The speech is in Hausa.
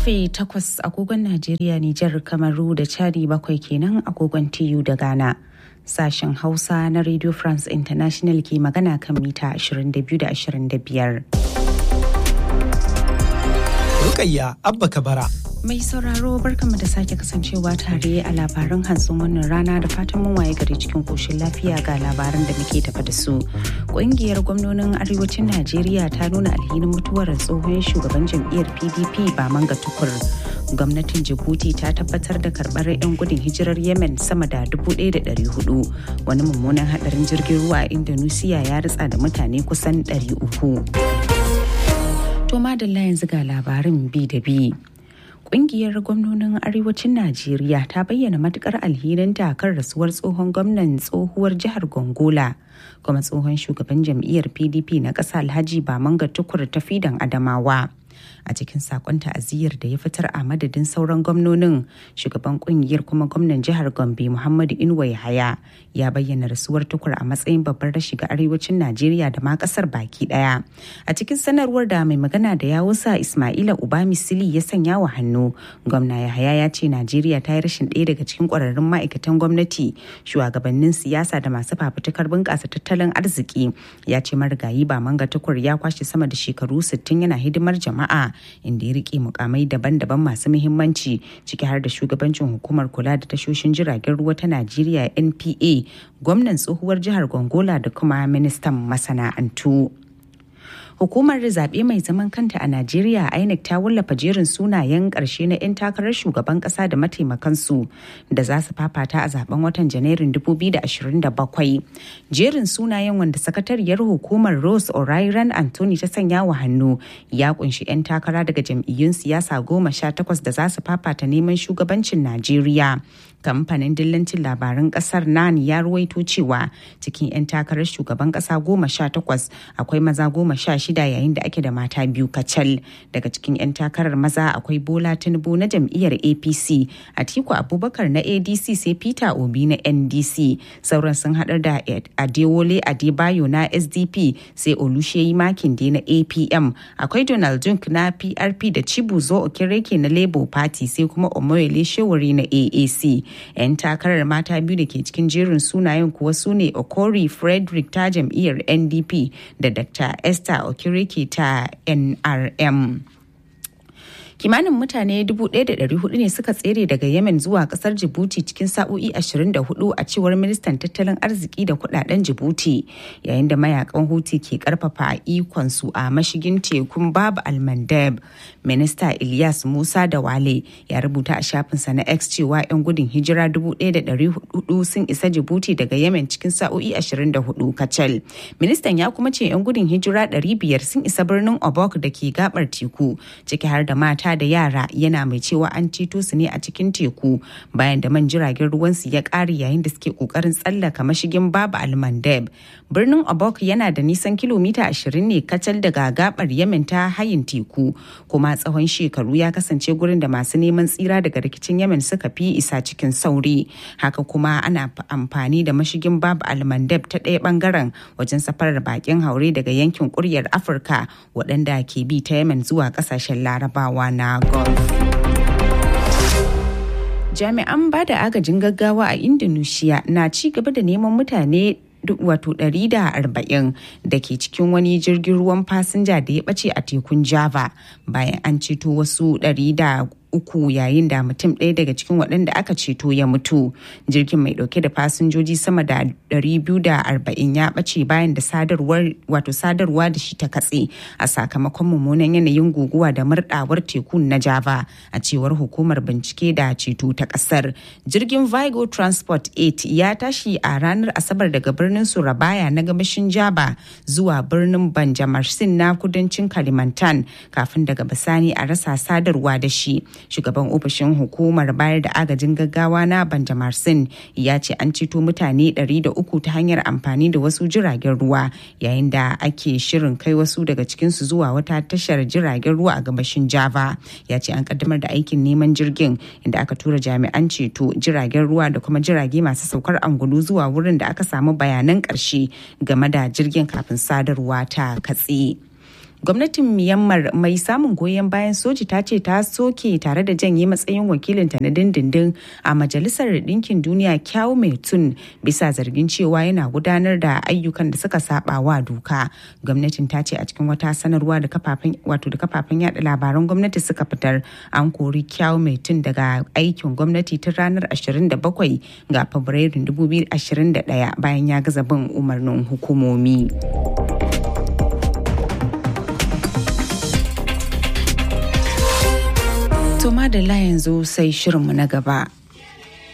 karfe 8 agogon Najeriya, Nijar, Kamaru da Chadi bakwai kenan agogon TU da Ghana. Sashen Hausa na Radio France International ke magana kan mita 22 da 25. Rukayya Abba Kabara. Mai sauraro barkanmu da sake kasancewa tare a labaran hantsin wannan rana da fatan mun waye gari cikin koshin lafiya ga labaran da muke tafa da su. Ƙungiyar gwamnonin arewacin Najeriya ta nuna alhinin mutuwar tsohon shugaban jam'iyyar PDP ba manga tukur. Gwamnatin Djibouti ta tabbatar da karɓar 'yan gudun hijirar Yemen sama da 1,400. Wani mummunan haɗarin jirgin ruwa a Indonesia ya ritsa da mutane kusan 300. To madalla yanzu ga labarin bi da bi. Kungiyar gwamnonin arewacin Najeriya ta bayyana matukar alhirinta kan rasuwar tsohon gwamnan tsohuwar jihar Gongola kuma tsohon shugaban jam'iyyar PDP na ƙasa Alhaji Bamanga Tukur ta fidan Adamawa. a cikin sakon ta'aziyyar da ya fitar a madadin sauran gwamnonin shugaban kungiyar kuma gwamnan jihar gombe muhammadu inuwa yahaya ya bayyana rasuwar tukur a matsayin babbar rashi ga arewacin najeriya da ma kasar baki daya a cikin sanarwar da mai magana da yawusa ismaila uba misili ya sanya wa hannu gwamna yahaya ya ce najeriya ta yi rashin ɗaya daga cikin ƙwararrun ma'aikatan gwamnati shugabannin siyasa da masu fafutukar bunƙasa tattalin arziki ya ce marigayi ba manga tukur ya kwashe sama da shekaru 60 yana hidimar jama'a inda ya rike mukamai daban-daban masu muhimmanci ciki har da shugabancin hukumar kula da tashoshin jiragen ruwa ta najeriya npa gwamnan tsohuwar jihar gongola da kuma ministan masana'antu hukumar zaɓe mai zaman kanta a najeriya inec ta wallafa jerin sunayen ƙarshe na 'yan takarar shugaban ƙasa da mataimakansu da za su fafata a zaben watan janairun 2027 jerin sunayen wanda sakatariyar hukumar rose o'ryan anthony ta sanya wa hannu ya kunshi 'yan takara daga jam'iyyun siyasa goma sha takwas da za su fafata neman shugabancin najeriya kamfanin dillancin labaran kasar nan ya ruwaito cewa cikin 'yan takarar shugaban kasa goma sha takwas akwai maza goma sha shida yayin da ake da mata biyu kacal daga cikin 'yan takarar maza akwai bola tinubu na jam'iyyar apc atiku abubakar na adc sai peter obi na ndc sauran sun haɗar da adewole adebayo na sdp sai olusheyi makinde na apm akwai donald junk na prp da chibuzo okireke na labour party sai kuma omoyele shewari na aac 'yan takarar mata biyu da ke cikin jerin sunayen kuwa su ne okori frederick ta jam'iyyar ndp da dr esther okireke ta nrm kimanin mutane 1,400 ne suka tsere daga yemen zuwa kasar jibuti cikin sa'o'i 24 a cewar ministan tattalin arziki da kudaden jibuti yayin da mayakan huti ke karfafa ikonsu a mashigin tekun babu almandab minista ilyas musa da wale ya rubuta a shafinsa na x cewa 'yan gudun hijira 1,400 sun isa jibuti daga yemen cikin sa'o'i 24 kacal ministan ya kuma ce 'yan gudun hijira 500 sun isa birnin obok da ke gabar teku ciki har da mata mata da yara yana mai cewa an ceto su ne a cikin teku bayan da man jiragen ruwansu ya ƙare yayin da suke ƙoƙarin tsallaka mashigin babu almandeb birnin obok yana da nisan kilomita 20 ne kacal daga gabar yemen ta hayin teku kuma tsawon shekaru ya kasance gurin da masu neman tsira daga rikicin yemen suka fi isa cikin sauri haka kuma ana amfani da mashigin babu almandeb ta ɗaya bangaren wajen safarar bakin haure daga yankin kuryar afirka waɗanda ke bi ta yemen zuwa ƙasashen larabawa na golf. Jami'an ba da agajin gaggawa a Indonesia na ci gaba da neman mutane wato 140 da ke cikin wani jirgin ruwan fasinja da ya ɓace a tekun Java bayan an ceto wasu 100 uku yayin da mutum ɗaya daga cikin waɗanda aka ceto ya mutu jirgin mai ɗauke da fasinjoji sama da 240 ya ɓace bayan da sadarwar wato sadarwa da shi ta katse a sakamakon mummunan yanayin guguwa da murɗawar tekun na java a cewar hukumar bincike da ceto ta ƙasar jirgin vigo transport 8 ya tashi a ranar asabar daga birnin surabaya na gabashin java zuwa birnin banjamarsin na kudancin kalimantan kafin daga bisani a rasa sadarwa da shi shugaban ofishin hukumar bayar da agajin gaggawa na banjamarsin ya ce an ceto mutane 300 ta hanyar amfani da wasu jiragen ruwa yayin da ake shirin kai wasu daga cikinsu zuwa wata tashar jiragen ruwa a gabashin java ya ce an kaddamar da aikin neman jirgin inda aka tura jami'an ceto jiragen ruwa da kuma jirage masu saukar angulu zuwa wurin da aka samu bayanan ƙarshe game da jirgin kafin sadarwa ta katse. gwamnatin myanmar mai samun goyon bayan soji ta ce ta soke tare da janye matsayin wakilinta na dindindin a majalisar ɗinkin duniya kyau mai tun bisa zargin cewa yana gudanar da ayyukan da suka saba wa doka gwamnatin ta ce a cikin wata sanarwa da kafafen wato da kafafen yada labaran gwamnati suka fitar an kori kyau mai tun daga aikin gwamnati tun ranar 27 ga fabrairun 2021 bayan ya gaza bin umarnin hukumomi. To madalla yanzu sai shirinmu na gaba.